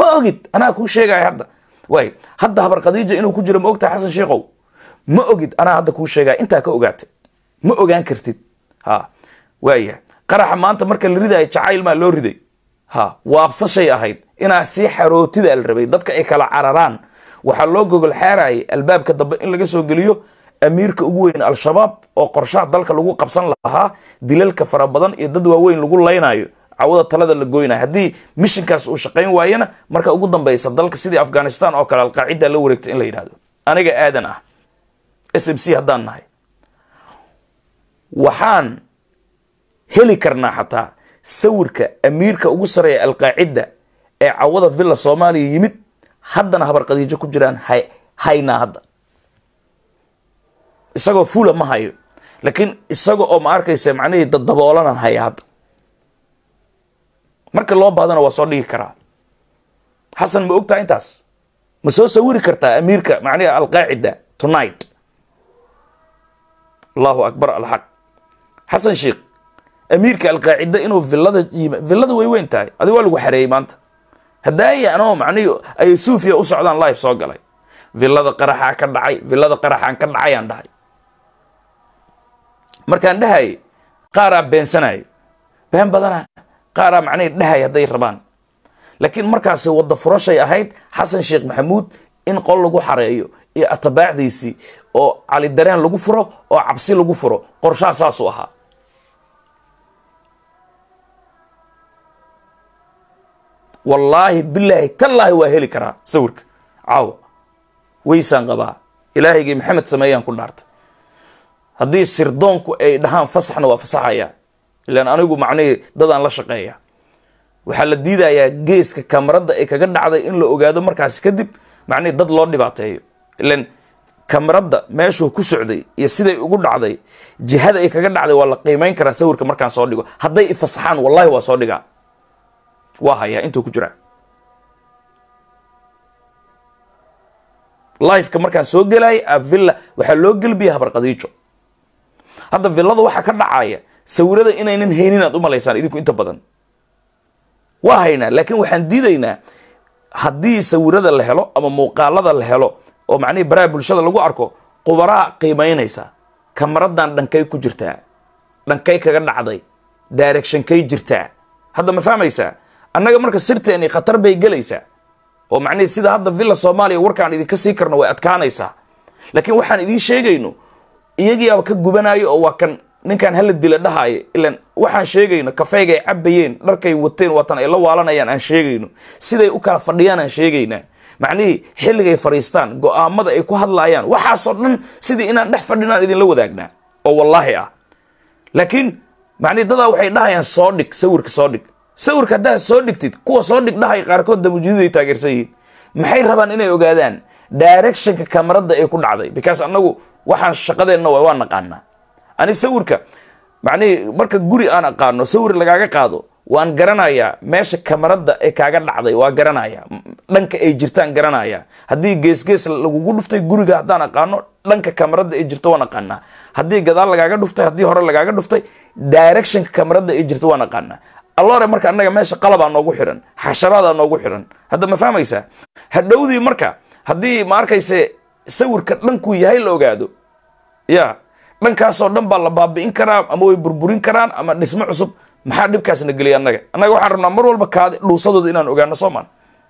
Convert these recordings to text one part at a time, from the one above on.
ma ogid anaa kuu sheegaya hadda waay hadda habar khadiija inuu ku jiro ma ogtahay xasan sheikhow ma ogid anaa hadda kuu sheegaya intaa ka ogaatay ma ogaan kartid ha waaya qaraxa maanta marka la ridayo jacayl maa loo riday ha waabsashay ahayd inaa sii xarootida la rabay dadka ay kala cararaan waxaa loo gogol xeerayay albaabka dambe in laga soo geliyo amiirka ugu weyn al-shabaab oo qorshaha dalka lagu qabsan lahaa dilalka fara badan iyo dad waaweyn lagu laynayo cawada talada la goynayo haddii mishinkaas uu shaqayn waayana marka ugu dambeysa dalka sidii afghanistan oo kale alqaacida la wareegta in la yidhahdo aniga aadan ah s m c haddaan nahay waxaan heli karnaa xataa sawirka amiirka ugu sareeya alqaacida ee cawada villa soomaaliya yimid haddana habar khadiijo ku jiraan hay haynaa hadda isagoo fula ma hayo laakiin isaga oo ma arkaysa macnihii dadaboolanaan haya hadda marka loo baadana waa soo dhigi karaa xasan ma ogtaha intaas ma soo sawiri kartaa amiirka macnihi alqaacida tonight allahu akbar alxaq xasan sheikh amiirka alqaacida inuu villada yima villada way weyn tahay adi waa lagu xareeyey maanta haddaaya anoo macnihi ay suufiya u socdaan live soo galay villada qaraxaa ka dhacay villada qaraxaan ka dhacayaan dhahay markaan dhahayay qaaraa beensanayo been badana qaaraa macnihi dhahay hadday rabaan laakiin markaasi wadda furashay ahayd xasan sheekh maxamuud in qol lagu xareeyo iyo atabaacdiisii oo cali dareen lagu furo oo cabsi lagu furo qorshaha saasuu ahaa wallaahi bilaahi tallaahi waa heli karaa sawirka caawa weysaan qabaa ilaahaygii maxamed sameeyaan ku dhaartay haddii sirdoonku ay dhahaan fasaxna waa fasaxayaa ilaan anigu macnihii dadaan la shaqeeya waxaa la diidayaa geeska kamarada ay kaga dhacday in la ogaado markaasi kadib macnihii dad loo dhibaateeyo ilan kamarada meeshuu ku socday iyo siday ugu dhacday jihada ay kaga dhacday waa la qiimeyn karaa sawirka markaan soo dhigo hadday ifasaxaan wallahi waa soo dhigaa waa hayaa intuu ku jiraa lifeka markaan soo gelay villa waxaa loo gelbiya habar khadiijo hadda villada waxaa ka dhacaya sawirada inaynan haynin aad u malaysaan idinku inta badan waa haynaa laakiin waxaan diidaynaa haddii sawirada la helo ama muuqaalada la helo oo macnihii baraha bulshada lagu arko qubaraa qiimaynaysa kamaradan dhankay ku jirtaa dhankay kaga dhacday directionkay jirtaa hadda ma fahmaysaa annaga marka sirteeni khatar bay gelaysaa oo macnihii sida hadda villa soomaaliya warkaan idinka sii karno way adkaanaysaa laakiin waxaan idiin sheegayno iyagiiaba ka gubanayo oo waa kan ninkan hala dila dhahaayo ilan waxaan sheegayno kafeygay cabayeen dharkay wateen waatan ay la waalanayaan aan sheegayno siday u kala fadhiyaan aan sheegaynaa macnihii xilligay fadhiistaan go-aamada ay ku hadlaayaan waxaasoo dhan sidii inaan dhex fadhinaan idinla wadaagnaa oo wallaahi ah laakiin macnihi dadaa waxay dhahayaan soo dhig sawirka soo dhig sawirka haddaad soo dhigtid kuwa soo dhig dhahay qaarkood damujididay taageersan yihiin maxay rabaan inay ogaadaan directionka kamarada ay ku dhacday because annagu waxaan shaqadeenna wa waa naqaanaa ani sawirka macnihii marka guri aan aqaano sawir lagaaga qaado waan garanayaa meesha kamarada ee kaaga dhacday waa garanaya dhanka ay jirtaan garanaya haddii geesgees lagugu dhuftay guriga haddaan aqaano dhanka kamarada ay jirto waan aqaanaa haddii gadaal lagaaga dhuftay haddii hore lagaaga dhuftay directionka kamarada ay jirto waan aqaanaa allore marka annaga meesha qalabaa noogu xiran xasharaadaa noogu xiran hadda ma fahmaysaa hadhowdii marka haddii ma arkayse sawirka dhankuu yahay la ogaado ya dhankaasoo dhan baa la baabi'in karaa ama way burburin karaan ama dhismo cusub maxaa dhibkaasna geliya annaga annaga waxaan rabnaa mar walba kaadi dhuusadooda inaan ogaano soomaan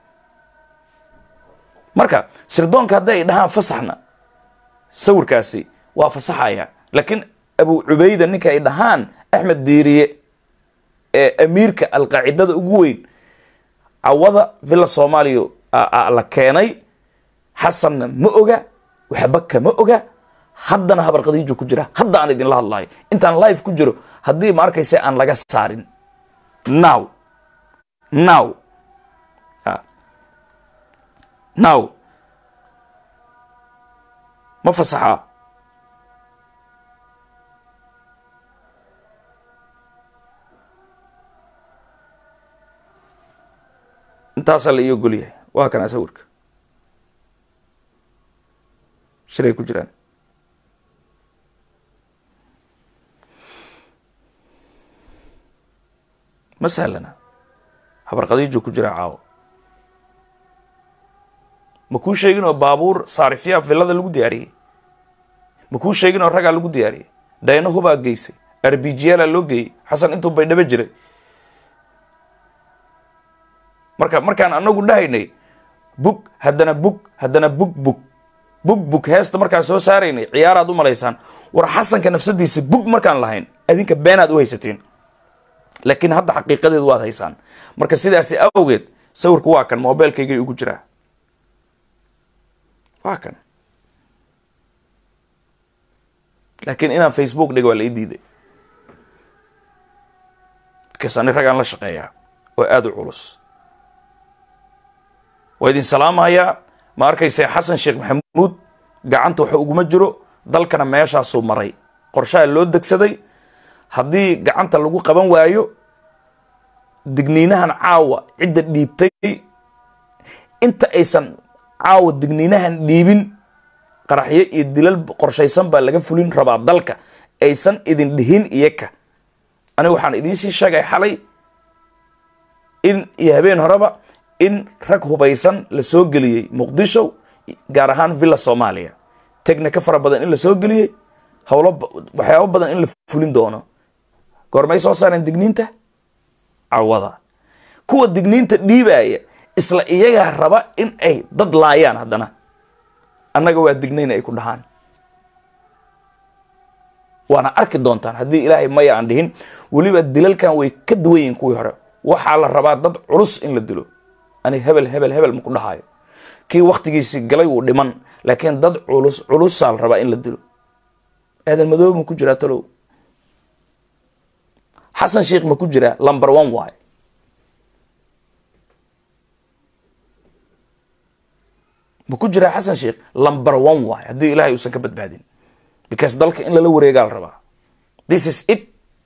marka sirdoonka hadday ay dhahaan fasaxna sawirkaasi waa fasaxaya laakiin abu cubayda ninka ay dhahaan axmed diiriye ee amiirka alqaacidada ugu weyn cawada villa soomaaliya la keenay xasanna ma oga waxba kama oga haddana habar khadiijo ku jira hadda aan idinla hadlayo intaan live ku jiro haddii ma arkaysa aan laga saarin now now now ma fasaxaa intaasaa la ii ogol yahay waa kanaa sawirka shiray ku jiraan ma sahlana habar khadiijo ku jira caawo ma kuu sheegin oo baabuur saarifyaa villada lagu diyaariyey ma kuu sheegin oo ragaa lagu diyaariyey dayna hubaa geysay arbijiyaalaa loo geeyey xasan intuu baydhabo jiray marka markaan anagu dhahaynay bug haddana bug haddana bug bug bug bug heesta markaan soo saaraynay ciyaaraad u malaysaan war xasanka nafsadiisa bug markaan lahayn adinka beenaad u haysatiin laakiin hadda xaqiiqadeedu waad haysaan marka sidaasi awgeed sawirku waa kan mobilkaygay ugu jiraa waa kan laakiin inaan facebook dhiga waa la ii diiday markaas ani ragaan la shaqeeyaa oo aada u culus waa idin salaamayaa ma arkayse xasan sheekh maxamuud gacanta waxa uguma jiro dalkana meeshaasuu maray qorshaha loo degsaday haddii gacanta lagu qaban waayo digniinahan caawa cidda dhiibtay inta aysan caawa digniinahan dhiibin qaraxyo iyo dilal qorshaysan baa laga fulin rabaa dalka aysan idin dhihin iyaka aniga waxaan idiinsii sheegay xalay in iyo habeen horeba in rag hubaysan la soo geliyey muqdisho gaar ahaan villa soomaaliya technika fara badan in la soo geliyey howlo waxyaabo badan in la fulin doono goormay soo saareen digniinta cawada kuwa digniinta dhiibaya isla iyagaa raba in ay dad laayaan haddana annaga waa dignayn ay ku dhahaan waana arki doontaan haddii ilaahay maya aan dhihin weliba dilalkan way ka duwan yihiin kuwii hore waxaa la rabaa dad culus in la dilo ani hebel hebel hebel maku dhahayo kii waktigiisii galay wuu dhiman laakiin dad culus culusaa la rabaa in la dilo aadan madoob ma ku jiraa talow xasan sheikh ma ku jiraa lumber one waay ma ku jiraa xasan sheikh lumber one waay haddii ilaahay uusan ka badbaadin because dalka in lala wareegaa la rabaa this is it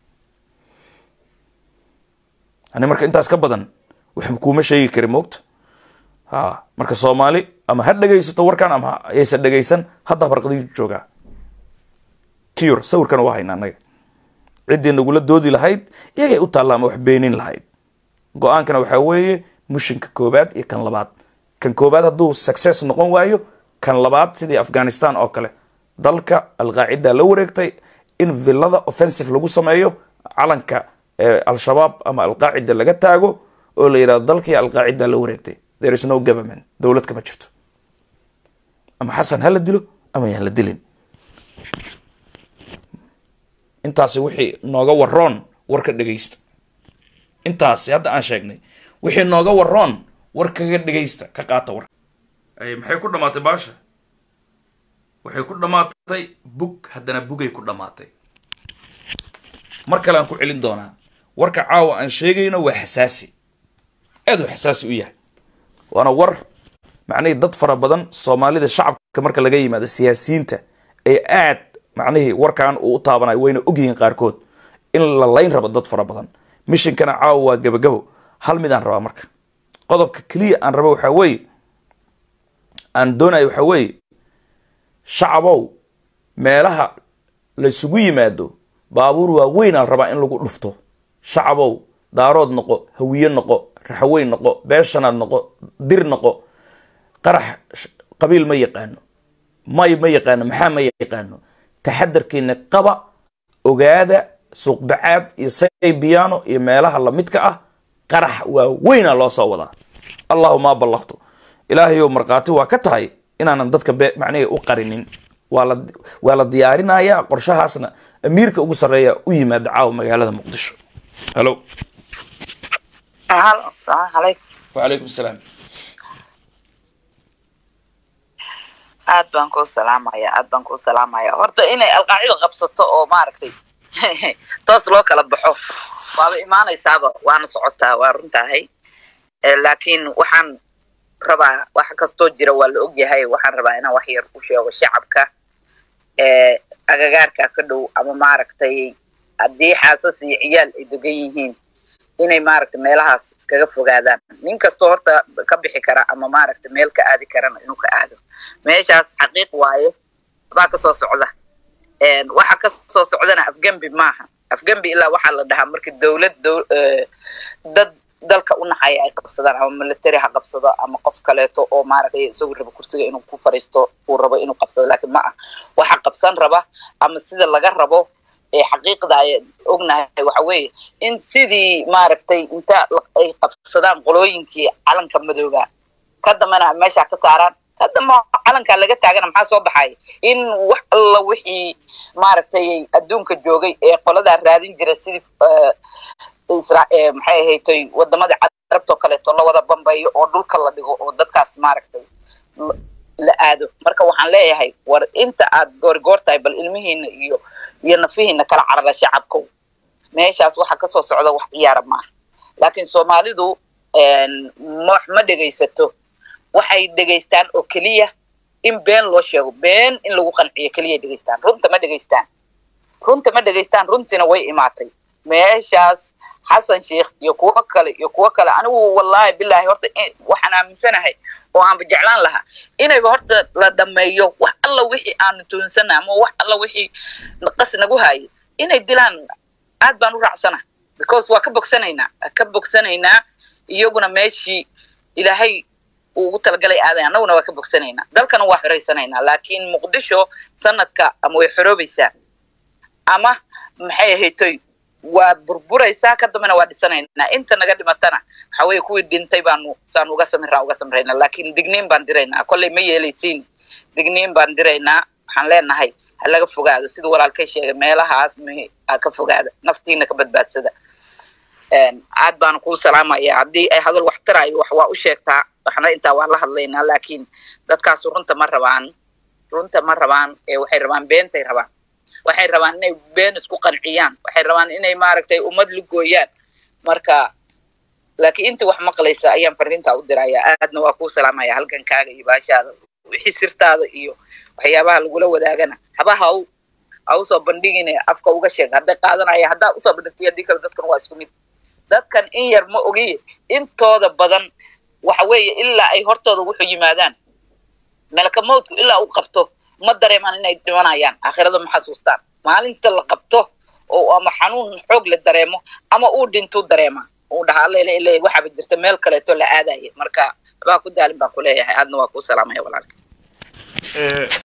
ani marka intaas ka badan wax kuuma sheegi kari moogta ha marka soomaali ama ha dhegaysato warkan ama aysan dhegaysan hadda barqadiisu joogaa cure sawirkana waa hayna annaga ciddii nagula doodi lahayd iyagay u taalla ama wax beenin lahayd go-aankana waxaa weeye mushinka koobaad iyo kan labaad kan koobaad hadduu success noqon waayo kan labaad sidii afghanistan oo kale dalka alqaacida la wareegtay in villada offensive lagu sameeyo calanka al-shabaab ama alqaacida laga taago oo la yidhahdo dalkii alqaacida la wareegtay there is no government dowlad kama jirto ama xasan ha la dilo ama yaan la dilin intaasi wixii nooga waroon warka dhegaysta intaasi hadda aan sheegnay wixii nooga waroon war kaga dhegaysta ka qaata war maxay ku dhamaatay baasha waxay ku dhammaatay bug haddana bugay ku dhammaatay mar kale aan ku celin doonaa warka caawa aan sheegayno waa xasaasi aad u xasaasi u yahay waana war macnihii dad fara badan soomaalida shacabka marka laga yimaado siyaasiyiinta ee aad macnihii warkan uu u taabanayo wayna ogyihiin qaarkood in la layn rabo dad fara badan mishinkana caawa waa gabagabo hal midaan rabaa marka qodobka keliya aan rabo waxaa weeye aan doonayo waxaa weeye shacabow meelaha laysugu yimaado baabuur waaweyn aan rabaa in lagu dhufto shacabow daarood noqo hawiye noqo raxweyn noqo beeshanaad noqo dir noqo qarax qabiil ma yaqaano may ma yaqaano maxaa ma yaqaano taxadarkiina qaba ogaada suuqbacaad iyo saybiyaano iyo meelaha lamidka ah qarax waaweynaa loo soo wadaa allahuma ballaqtu ilaahayow markhaati waa ka tahay inaanan dadka macnihii u qarinin waa la waa la diyaarinayaa qorshahaasna amiirka ugu sarreeya u yimaada caawa magaalada muqdisho halo wacalaykum asalaam aad baan kuu salaamaya aad baan kuu salaamaya horta inay alqaacida qabsato oo maaragtay toos loo kala baxo waaba imaanaysaaba waana socotaa waa runtahay laakiin waxaan rabaa wax kastoo jira waa la ogyahay waxaan rabaa inaan wax yar u sheego shacabka agagaarka ka dhow ama maaragtay haddii xaasas iyo ciyaal ay degan yihiin inay maaragtay meelahaas iskaga fogaadaan nin kastoo horta ka bixi kara ama maaragtay meel ka aadi karana inuu ka aado meeshaas xaqiiq waaye baa kasoo socda waxa kasoo socdana afgembi maaha afgembi ilaa waxaa la dhahaa markii dowlad dad dalka u naxaya ay qabsadaan ama military ha qabsado ama qof kaleeto oo maaragtay isagu rabo kursiga inuu ku fariisto uu rabo inuu qabsado laakiin ma ah waxa qabsan raba ama sida laga rabo ee xaqiiqda ay ognahay waxa weeye in sidii maaragtay inta ay qabsadaan qolooyinkii calanka madooba ka dambena meesha ka saaraan ka damba calankaa laga taagana maxaa soo baxay in wax alla wixii maaragtay adduunka joogay ee qoladaa raadin jira sidii isra maxay ahaytay wadamadii carabtoo kaleeto la wada bambeeyo oo dhulka la dhigo oo dadkaas maaragtay la aado marka waxaan leeyahay war inta aad goorigoor tahay bal ilmihiina iyo iyo nafihiina kala carara shacabkow meeshaas waxa kasoo socda wax ciyaara maaha laakiin soomaalidu ma ma dhegaysato waxay dhegaystaan oo keliya in been loo sheego been in lagu qanciyo keliya dhegaystaan runta ma dhegaystaan runta ma dhegaystaan runtiina way imaatay meeshaas xasan sheikh iyo kuwo kale iyo kuwo kale anigu wallahi bilahi horta waxaan aaminsanahay oo aanba jeclaan lahaa inayba horta la dhameeyo wax alla wixii aanu tuunsana ama wax alla wixii qas nagu haayay inay dilaan aad baan u raacsana because waa ka bogsanaynaa ka bogsanaynaa iyaguna meeshii ilaahay uu ugu talagalay aaday annaguna waa ka bogsanaynaa dalkana waa xoraysanaynaa laakiin muqdisho sanadka ama way xoroobaysaa ama maxay ahaytoy waa burburaysaa ka dambena waa dhisanaynaa inta naga dhimatana waxa weeye kuwii dhintay baanu saan uga samirraa uga samraynaa laakiin digniin baan diraynaa kollay ma yeelaysiin digniin baan diraynaa waxaan leenahay ha laga fogaado siduu walaalkay sheegay meelahaas m ka fogaada naftiina ka badbaadsada aad baanu kuu salaamaya haddii ay hadal wax tarayo wax waa u sheegtaa waxna intaa waa la hadlaynaa laakiin dadkaasu runta ma rabaan runta ma rabaan ee waxay rabaan beentay rabaan waxay rabaan inay been isku qanciyaan waxay rabaan inay maaragtay ummad lugooyaan marka laakiin intii wax maqlaysa ayaan fariintaa u diraya aadna waa kuu salaamaya halgankaaga iyo baashaada wixii sirtaada iyo waxyaabaha lagula wadaagana haba ha u ha usoo bandhigine afka uga sheeg hadday qaadanaya haddaa usoo bandhigtay haddii kale dadkan waa isku mid dadkan in yar ma ogiye intooda badan waxa weeye ilaa ay hortooda wuxuu yimaadaan melka mawdku ilaa uu qabto ma dareemaan inay dhimanayaan aakhirada ma xasuustaan maalinta la qabto oo ama xanuun xoog la dareemo ama uu dhintuu dareema uu dhahaa allele ile waxaaba jirta meel kaleeto la aadaya marka waxbaa ku daalin baan ku leeyahay aadna waa kuu salaamaya walaalka